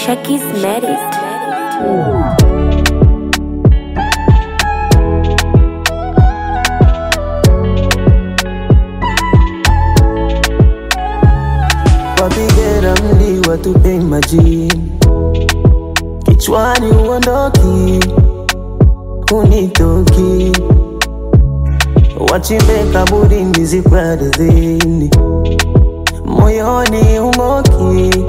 Shakis Medic. wapige ramli watupe majini kichwani uondoki unitoki wachimbe kaburi nizikwe ardhini moyoni umoki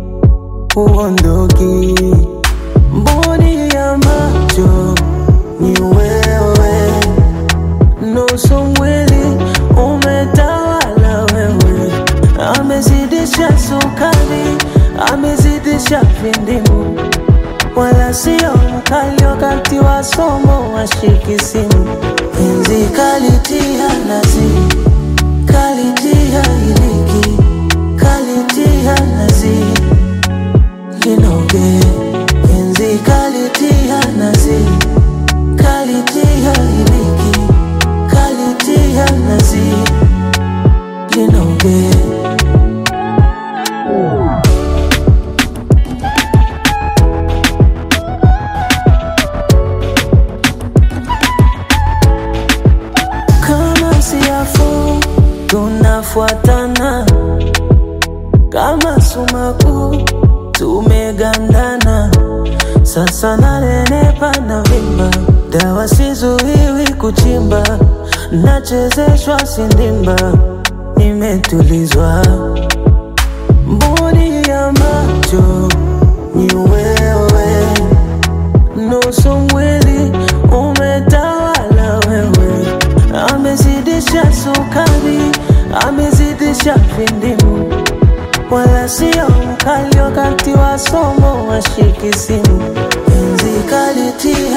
uondoki mboni ya macho ni wewe nusu mwili umetawala wewe amezidisha sukari amezidisha vindimu wala sio mkali wakati wa somo washiki simu enzi kalitia nazi kalitia iliki kalitia nazi linoge enzi kalitia nazi kalitia iliki kalitia nazi linoge kama siafu tunafuatana kama sumaku tumegandana sasa nanenepa na vimba dawa sizuiwi kuchimba nachezeshwa sindimba nimetulizwa mboni ya macho ni wewe nusu mwili umetawala wewe amezidisha sukari amezidisha vindimu wala sio mkali wakati wa somo washiki simu enzi kalitia